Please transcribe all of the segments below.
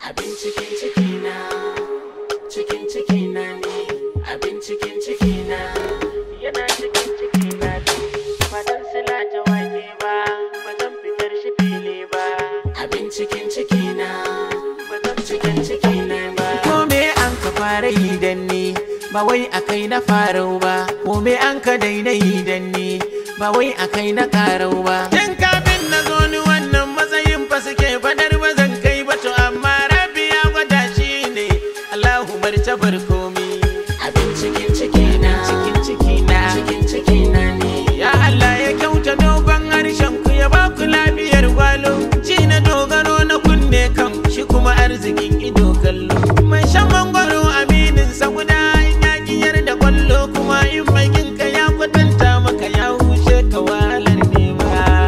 Abin cikin ciki na, cikin ciki na ne, abin cikin ciki na. Yana cikin ciki na ne, fadan sila ta wake ba, ba zan fitar shi fili ba. Abin cikin ciki na, ba zan cikin ciki na ba. Ko me an ka fara yi dan ni, ba wai a kai na farau ba. Ko me an ka daina yi dan ni, ba wai a kai na karau ba. Tun kafin na zo ni wannan matsayin fa suke fadar ba zan kai ba to amma rabi ya gwada shi ne. Allahu martabar komi. Abin cikin ciki na, cikin ciki na, cikin ciki na ne. Ya Allah ya kyauta dogon harshen ku ya ba ku lafiyar gwalo. Ci na dogaro na kunne kan shi kuma arzikin ido kallo. Mai shan mangwaro aminin sa guda in ya giyar da kwallo kuma in mai ginka ya kwatanta maka ya hushe ka wahalar nema.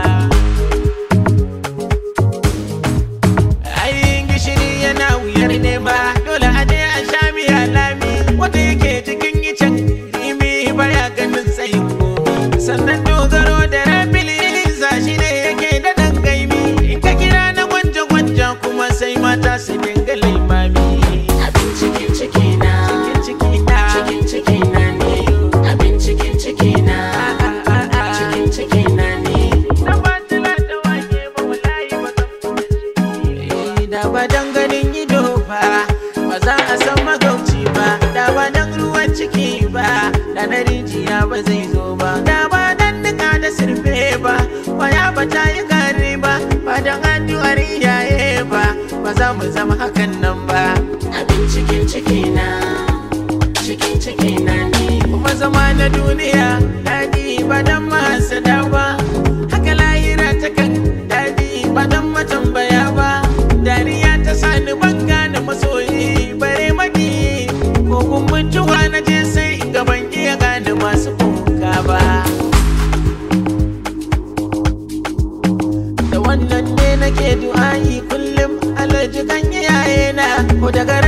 Ayin gishiri yana wuyar nema dole a je a sha miya lami wanda yake cikin icen rimi baya ganin tsayin komi sannan dogaro da rabili za shi ne yake da ɗan gaimi in ka kira na gwanja gwanja kuma sai mata su dinga laimami abin cikin ciki na cikin ciki na cikin ciki na ne abin cikin ciki na cikin ciki na ne na ba tila da wake ba wallahi ba zan da ba dan ganin ido ba ba za a san magauci ba da ba dan ruwan ciki ba da na rijiya ba zai zo ba da ba dan nika da sirfe ba waya ba ta yi gari ba ba dan addu'ar iyaye ba ba za mu zama hakan nan ba abin cikin ciki na cikin ciki na ne kuma zama na duniya daɗi ba dan masu ba haka lahira ta kan daɗi ba dan matambaya ba dariya ta sani ban gane masoyi bare maki ko kun mutuwa na je sai in ga ban iya gane masu kuka ba da wannan ne nake du'a'i kullum alaji kan iyaye na ko daga